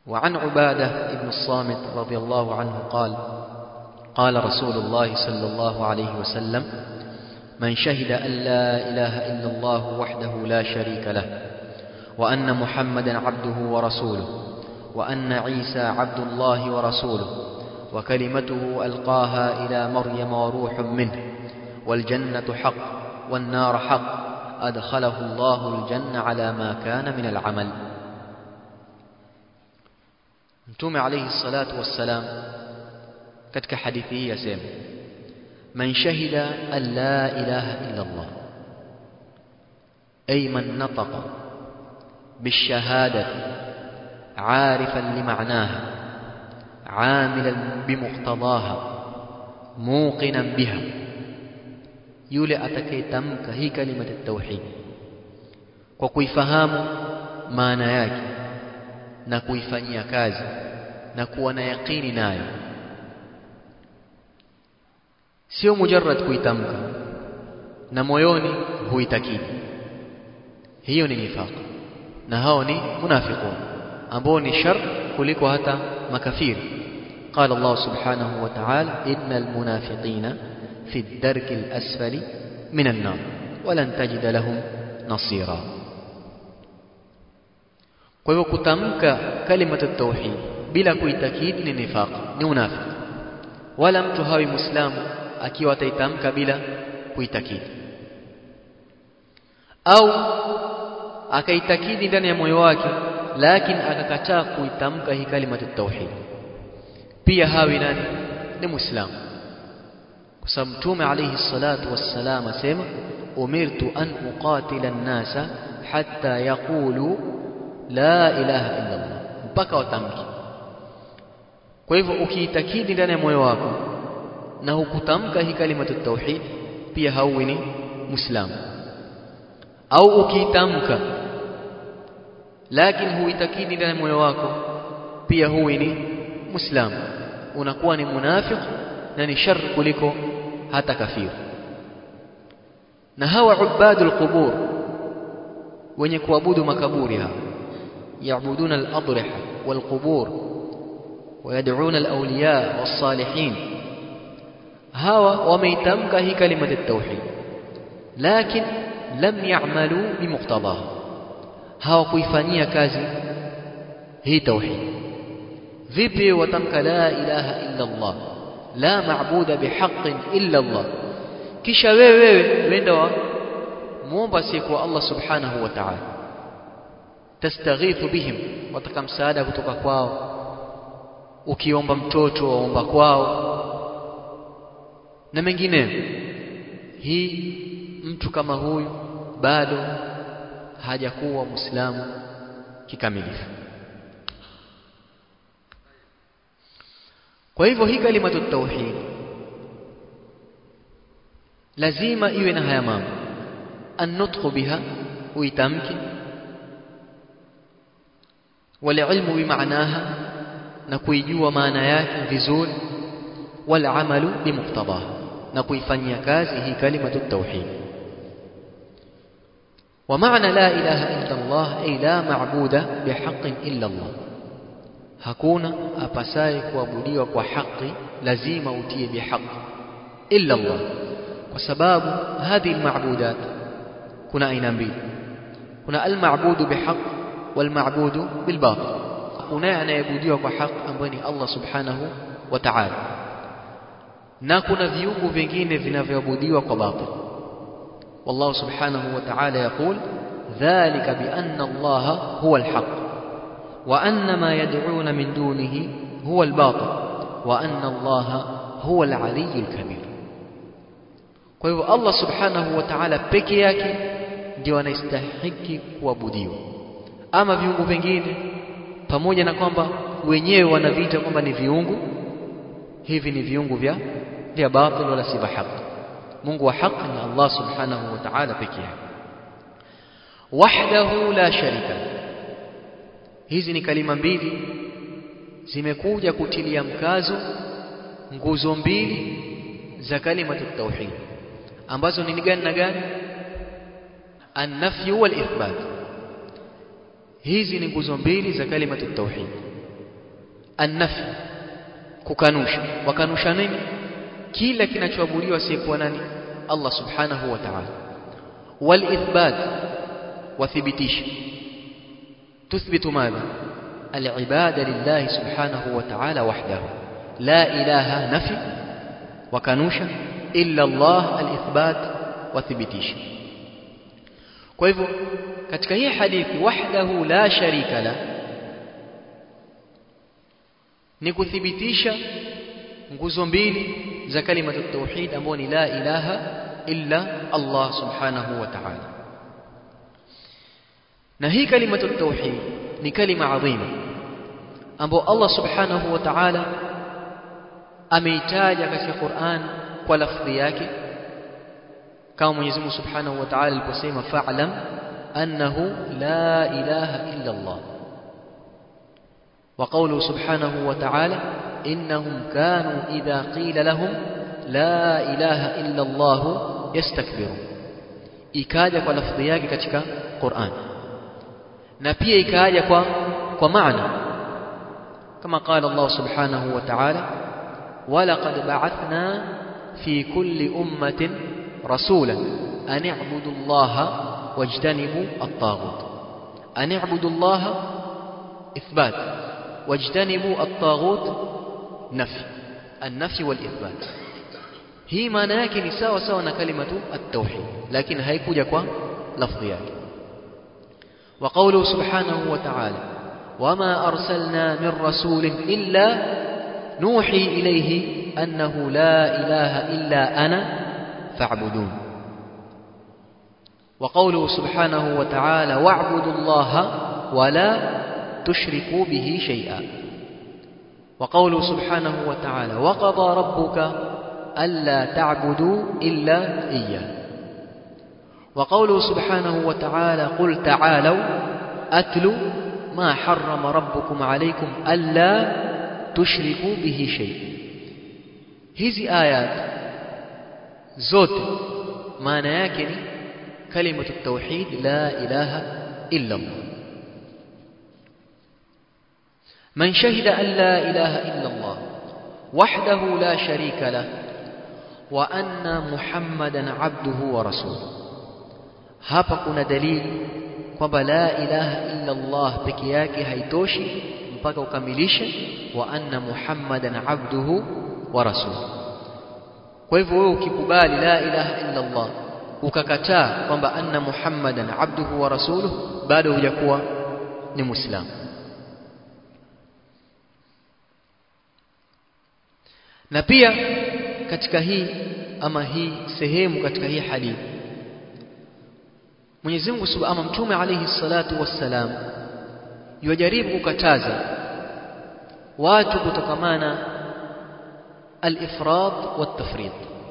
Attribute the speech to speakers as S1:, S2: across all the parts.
S1: وعن عبادة بن الصامت رضي الله عنه قال قال رسول الله صلى الله عليه وسلم من شهد أن لا إله إلا الله وحده لا شريك له وأن محمدا عبده ورسوله وأن عيسى عبد الله ورسوله وكلمته ألقاها إلى مريم وروح منه والجنة حق والنار حق أدخله الله الجنة على ما كان من العمل Mtume alayhi salatu wassalam katika hadithi hii yasema man shahida an la ilaha illa Allah ay man nataqa بالشهادة عارفا لمعناها عاملا بمقتضاها موقنا بها yule atakayetamka hii kalima tauhid kwa kuifahamu maana yake na kuifanyia kazi na kuwa na yaqini nayo sio mujarrad kuitamka na moyoni huitakidi hiyo ni nifaq na hao ni munafiqun ambao ni shar kuliko hata makafiri قال الله سبحانه وتعالى إن المنافقين في الدرك الأسفل من النار ولن تجد لهم نصيرا kwa hivyo kutamka kalimatu tauhid bila kuitakidi ni nifaq ni unafiki wala mtu hawi muislamu akiwa ataitamka bila kuitakidi au akaitakidi ndani ya moyo wake lakini akakataa kuitamka hii kalimatu tauhid pia hawi nani ni muislamu kwa sababu mtume alayhi salatu wassalam asema umirtu an uqatila an-nasa hatta yaqulu la ilaha illa Allah mpaka watamki kwa hivyo ukiitakidi ndani ya moyo wako na hukutamka hii kalimatu tauhid pia hauwi ni muislamu au ukiitamka lakini huitakidi ndani ya moyo wako pia huwi ni muislamu unakuwa ni munafiq na ni shar kuliko hata kafiri na hawa ubadul qubur wenye kuabudu makaburi hawa يعبدون الأضرحة والقبور ويدعون الأولياء والصالحين هوا وميتمك هي كلمة التوحيد لكن لم يعملوا بمقتضاها هوا كيفانية كازي هي توحيد vipi watamka la ilaha illa Allah la maabuda bihaqqin illa Allah kisha wewe wewe wenda wa muomba siku Allah subhanahu wa ta'ala tastaghithu bihim wataka msaada kutoka kwao ukiomba mtoto waomba kwao na mengineyo hii mtu kama huyu bado hajakuwa muislamu kikamilifu kwa hivyo hii kalimatu tauhid lazima iwe na haya mambo annutqu biha uitamki walilmu bimaanaha na kuijua maana yake vizuri walamalu bimuqtadaha na kuifanyia kazi hii kalimatu tauhid ومعنى لا إله إلا الله أي لا معبود بحق إلا الله hakuna apasaye kuabudiwa kwa haki lazima utie bihaq illa Allah kwa sababu hadhi almabudat kuna aina mbili kuna almabudu bihaq walmabudu bilbatil kuna anayeabudiwa kwa haki ambaye ni Allah subhanahu wa ta'ala na kuna viungu vingine vinavyoabudiwa kwa batil والله سبحانه وتعالى يقول ذلك بأن الله هو الحق وأن ما يدعون من دونه هو الباطل وأن الله هو العلي الكبير kwa hivyo Allah subhanahu wa ta'ala peke yake ndio anastahiki kuabudiwa ama viungu vingine pamoja na kwamba wenyewe wanaviita kwamba ni viungu hivi ni viungu vya vya batil wala si haki Mungu wa haki ni Allah subhanahu wa ta'ala peke yake wahdahu la sharika hizi ni kalima mbili zimekuja kutilia mkazo nguzo mbili za kalima tauhid ambazo ni gani na gani an-nafy wal ithbat hizi ni nguzo mbili za kalima tauhid annafi kukanusha wakanusha nini kila kinachoabudiwa asiyekuwa nani Allah subhanahu wa ta'ala والإثبات وثبتيش تثبت ماذا العبادة لله سبحانه وتعالى وحده لا إله نفي وكانوشا إلا الله الإثبات وثبتيش kwa hivyo katika hii hadithi wahdahu la sharika la ni kuthibitisha nguzo mbili za kalima tauhid ambayo ni la ilaha illa Allah subhanahu wa ta'ala na hii kalima tauhid ni kalima adhima ambayo Allah subhanahu wa ta'ala ameitaja katika Qur'an kwa lafdhi yake kama Mwenyezi Mungu Subhanahu wa Ta'ala aliposema fa'lam annahu la ilaha illa Allah wa qawluhu subhanahu wa ta'ala innahum kanu idha qila lahum la ilaha illa Allah yastakbirun ikaja kwa lafdhi yake katika Qur'an na pia ikaja kwa kwa maana kama qala Allah subhanahu wa ta'ala ولقد بعثنا في كل أمة رسولا أن اعبدوا الله واجتنبوا الطاغوت أن اعبدوا الله إثبات واجتنبوا الطاغوت نفي النفي والإثبات هي معنى yake ni sawa sawa na kalimatu at-tauhid lakini haikuja kwa lafdhi yake وقوله سبحانه وتعالى وما أرسلنا من رسول إلا نوحي إليه أنه لا إله إلا أنا فاعبدون وقوله سبحانه وتعالى واعبدوا الله ولا تشركوا به شيئا وقوله سبحانه وتعالى وقضى ربك ألا تعبدوا إلا إياه وقوله سبحانه وتعالى قل تعالوا أتلوا ما حرم ربكم عليكم ألا تشركوا به شيئا hizi ayat zote maana yake ni kalimatu tauhid la ilaha illa Allah man shahida an la ilaha illa Allah wahdahu la sharika lah wa anna muhammadan abduhu wa rasuluhu hapa kuna dalili kwamba la ilaha illa Allah peke yake haitoshi mpaka ukamilishe wa anna muhammadan abduhu wa rasuluhu kwa hivyo wewe ukikubali la ilaha illa Allah ukakataa kwamba anna muhammadan abduhu wa rasuluhu bado hujakuwa ni muislamu na pia katika hii ama hii sehemu katika hii hadithi Mwenyezi Mungu Subhanahu Mtume alayhi salatu wassalam yajaribu kukataza watu kutokamana الإفراط والتفريط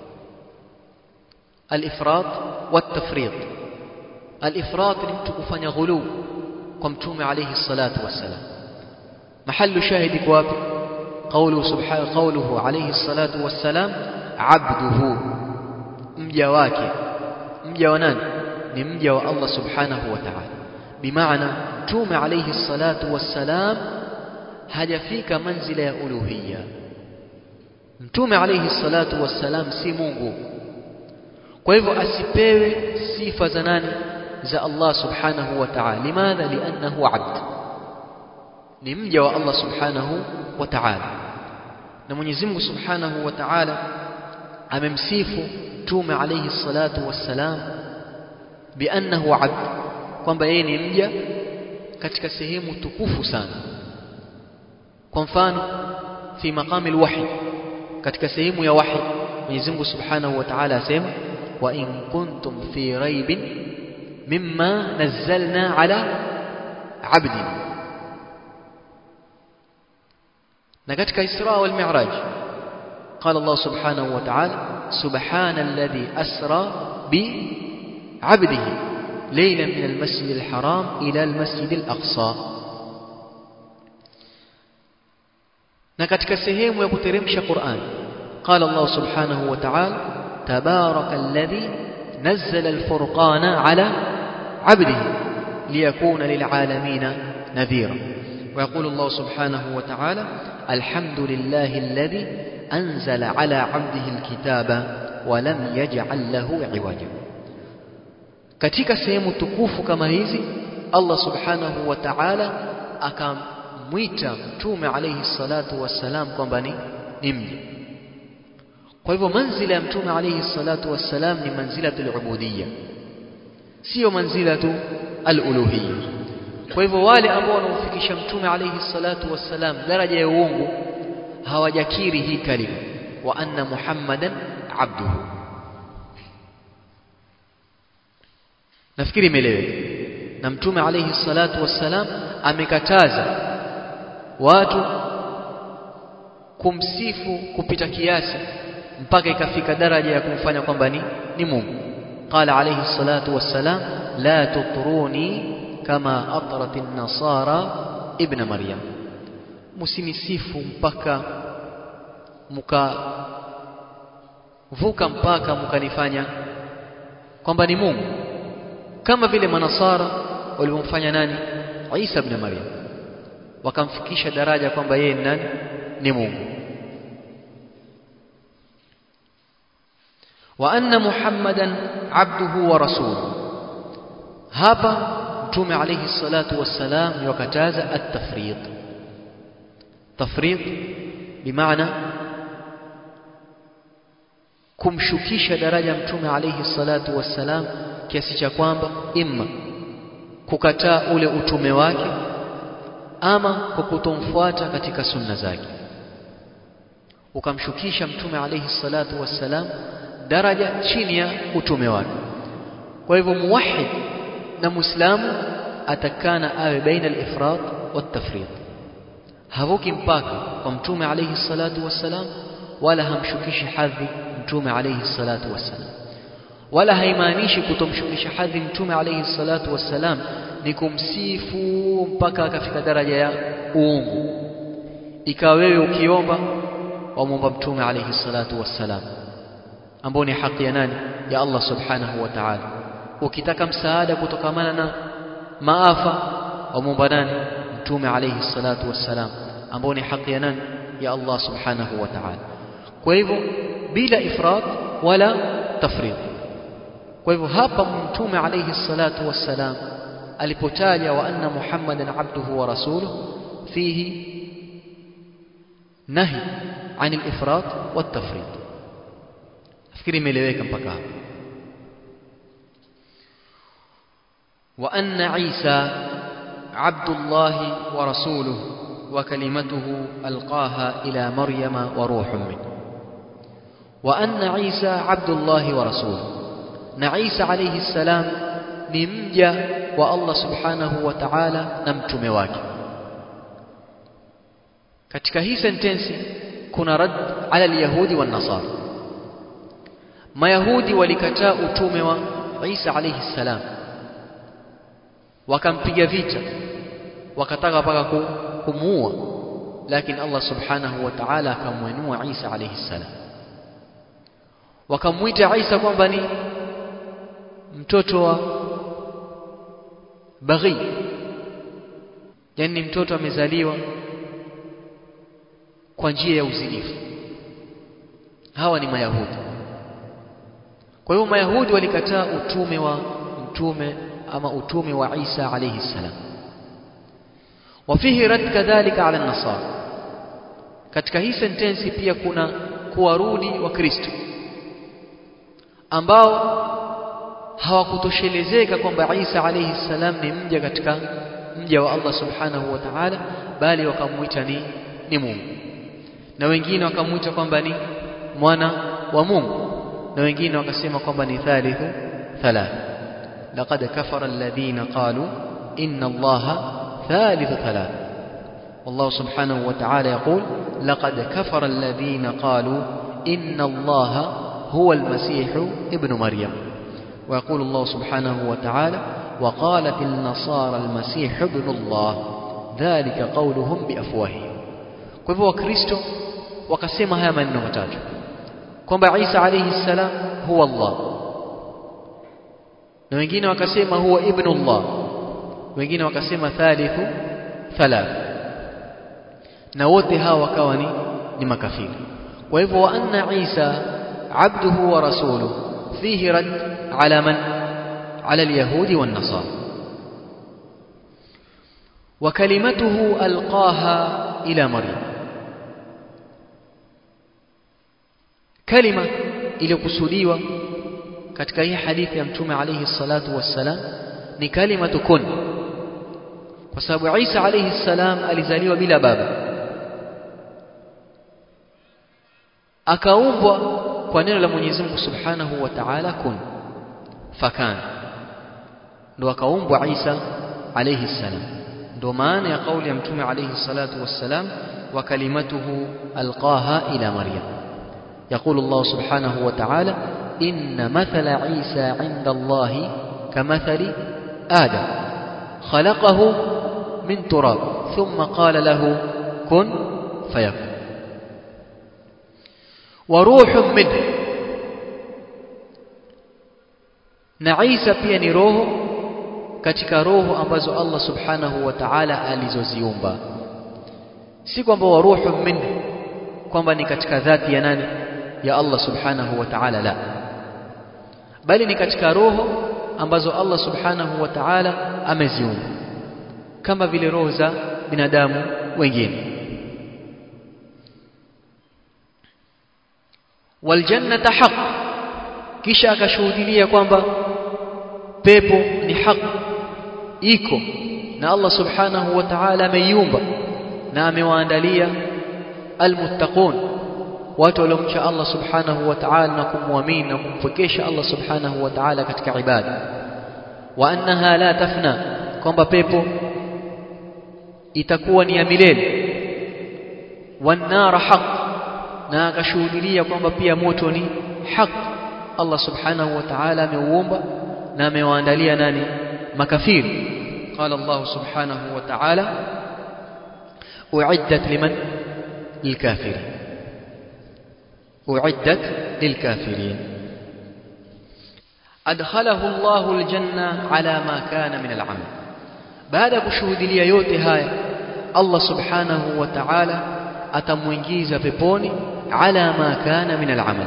S1: الإفراط والتفريط الإفراط لمتكفن غلو قمتم عليه الصلاة والسلام محل شاهد كواب قوله سبحانه قوله عليه الصلاة والسلام عبده مجواك مجوانان نمجوا الله سبحانه وتعالى بمعنى توم عليه الصلاة والسلام هجفيك منزل يا ألوهية Mtume alayhi salatu wassalam si Mungu. Kwa hivyo asipewe sifa za nani? Za Allah subhanahu wa ta'ala. Limadha? Liannahu abd. Ni mja wa Allah subhanahu wa ta'ala. Na Mwenyezi Mungu subhanahu wa ta'ala amemsifu Mtume alayhi salatu wassalam biannahu abd, kwamba yeye ni mja katika sehemu tukufu sana. Kwa mfano fi maqami alwahy katika sehemu ya wahi Mwenyezi Mungu Subhanahu wa Ta'ala asema wa in kuntum fi raibin mimma nazzalna ala abdina na katika Isra wal Mi'raj قال الله سبحانه وتعالى سبحان الذي أسرى بعبده ليلا من المسجد الحرام إلى المسجد الأقصى na katika sehemu ya kuteremsha Qur'an قال الله سبحانه وتعالى تبارك الذي نزل الفرقان على عبده ليكون للعالمين نذيرا ويقول الله سبحانه وتعالى الحمد لله الذي أنزل على عبده الكتاب ولم يجعل له عوجا katika sehemu tukufu kama hizi Allah subhanahu wa ta'ala akamwita mtume alayhi salatu wassalam kwamba ni ni mja kwa hivyo manzila ya mtume alayhi salatu wassalam ni manzilatul ubudiyya sio manzilatu al-uluhiyya kwa hivyo wale ambao wanaofikisha mtume alayhi salatu wassalam daraja ya uungu hawajakiri hii kalima wa anna muhammadan abduhu nafikiri imeeleweka na mtume alayhi salatu wassalam amekataza watu kumsifu kupita kiasi mpaka ikafika daraja ya kumfanya kwamba ni ni Mungu qala alayhi salatu wassalam la tutruni kama atrat an-nasara ibn maryam msinisifu mpaka muka vuka mpaka mkanifanya kwamba ni Mungu kama vile manasara walivyomfanya nani Isa ibn Maryam wakamfikisha daraja kwamba yeye ni nani ni Mungu wa anna muhammadan abduhu wa rasuluhu hapa mtume alayhi salatu wassalam yakataza at-tafriq tafriq bimaana kumshukisha daraja mtume alayhi salatu wassalam kiasi cha kwamba imma kukataa ule utume wake ama kwa kutomfuata katika sunna zake ukamshukisha mtume alayhi salatu wassalam daraja chini ya utume wake kwa hivyo muwahid na muislamu atakana awe baina al-ifrat wat-tafrit havuki mpaka kwa mtume alayhi salatu wassalam wala hamshukishi hadhi mtume alayhi salatu wassalam wala haimaanishi kutomshukisha hadhi mtume alayhi salatu wassalam ni kumsifu mpaka akafika daraja ya uungu ikawa wewe ukiomba wamwomba mtume alayhi salatu wassalam ambao ni haki ya nani ya Allah subhanahu wa ta'ala ukitaka msaada kutokamana na maafa wamwomba nani mtume alayhi salatu wassalam ambao ni haki ya nani ya Allah subhanahu wa ta'ala kwa hivyo bila ifrat wala tafrid kwa hivyo hapa mtume alayhi salatu wassalam alipotaja wa anna muhammadan abduhu wa rasuluhu fihi nahi عن الافراط والتفريط nafikiri imeeleweka mpaka hapo وأن عيسى عبد الله ورسوله وكلمته ألقاها إلى مريم وروح منه وأن عيسى عبد الله ورسوله نعيسى عليه السلام نمجى والله سبحانه وتعالى نمتم wake katika hii sentensi kuna rad ala alyahudi wan nasara mayahudi walikataa utume wa Isa alayhi salam wakampiga vita wakataka mpaka kumuua lakini Allah subhanahu wa ta'ala akamwenua Isa alayhi salam wakamuita Isa kwamba ni mtoto wa baghi yani mtoto amezaliwa kwa njia ya uzinifu hawa ni mayahudi kwa hiyo mayahudi walikataa utume wa mtume ama utume wa Isa alayhi salam wafihi rad kadhalika ala nasara katika hii sentensi pia kuna kuwarudi wa Kristo ambao hawakutoshelezeka kwamba Isa alayhi salam ni mja katika mja wa Allah subhanahu wa ta'ala bali wakamuita ni ni Mungu na wengine wakamuita kwamba ni mwana wa Mungu na wengine wakasema kwamba ni thalithu thalath laqad kafara alladhina qalu inna allaha thalithu thalath والله سبحانه وتعالى يقول لقد كفر الذين قالوا إن الله هو المسيح ابن مريم ويقول الله سبحانه وتعالى وقالت النصارى المسيح ابن الله ذلك قولهم بأفواههم kwa hivyo wakristo wakasema haya maneno matatu kwamba Isa alayhi salam huwa Allah na wengine wakasema huwa ibnullah wengine wakasema thalithu thalath na wote hawa wakawa ni, ni makafiri kwa hivyo wa anna Isa abduhu wa rasuluhu fihi rad ala man ala alyahudi wan nasara wa kalimatuhu alqaha ila maryam kalima iliyokusudiwa katika hii hadithi ya mtume alayhi salatu wassalam ni kalimatu kun kwa sababu Isa alayhi salam alizaliwa bila baba akaumbwa kwa neno la Mwenyezi Mungu Subhanahu wa Ta'ala kun fakan ndo akaumbwa Isa alayhi salam ndo maana ya kauli ya mtume alayhi salatu wassalam wa kalimatuhu alqaha ila maryam يقول الله سبحانه وتعالى إن مثل عيسى عند الله كمثل آدم خلقه من تراب ثم قال له كن فيكون وروح منه na Isa pia ni roho katika roho ambazo Allah subhanahu wa ta'ala alizoziumba si kwamba wa ruhu minhu kwamba ni katika dhati ya nani ya Allah subhanahu wa ta'ala la bali ni katika roho ambazo Allah subhanahu wa ta'ala ameziumba kama vile roho za binadamu wengine waljannata haq kisha akashuhudia kwamba pepo ni haq iko na Allah subhanahu wa ta'ala ameiumba na amewaandalia almuttaqun watu waliomcha Allah subhanahu wa ta'ala na kumwamini na kumpwekesha Allah subhanahu wa ta'ala katika ibada wa annaha la tafna kwamba pepo itakuwa ni ya milele wanara haq na akashuhudia kwamba pia moto ni haq Allah subhanahu wa ta'ala ameuumba na amewaandalia nani makafiri قال الله سبحانه وتعالى أعدت لمن للكافرين أعدت للكافرين أدخله الله الجنة على ما كان من العمل بعد كشهود لي yote haya Allah subhanahu wa ta'ala atamuingiza peponi ala ma kana min al-amal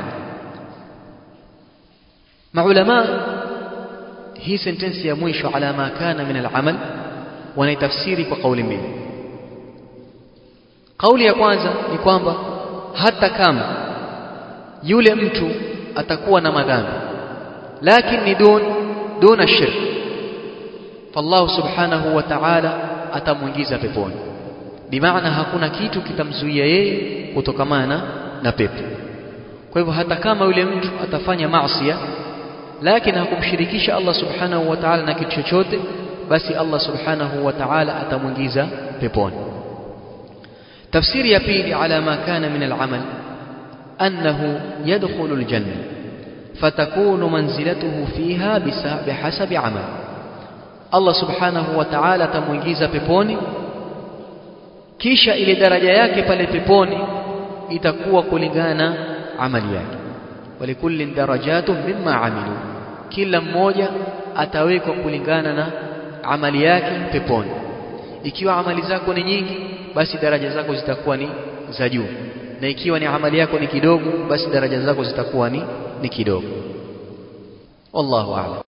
S1: maulama hii sentensi ya mwisho ala ma kana min al-amal wanaitafsiri kwa kauli mbili kauli ya kwanza ni kwamba hata kama yule mtu atakuwa na madhambi lakini dun duna shirk fallahu subhanahu wa ta'ala atamuingiza peponi bimaana hakuna kitu kitamzuia yeye kutokamana na pepo kwa hivyo hata kama yule mtu atafanya maasiya lakini hakumshirikisha Allah subhanahu wa ta'ala na kitu chochote basi Allah subhanahu wa ta'ala atamuingiza peponi tafsiri ya pili ala ma kana min al-amal أنه يدخل الجنة فتكون منزلته فيها بحسب عمل الله سبحانه وتعالى تموingiza peponi kisha ile daraja yake pale peponi itakuwa kulingana amali yake walikullin darajatun mimma amilu kila mmoja atawekwa kulingana na amali yake peponi ikiwa amali zako ni nyingi basi daraja zako zitakuwa ni za juu na ikiwa ni amali yako ni kidogo basi daraja zako zitakuwa ni ni kidogo wallahu a'lam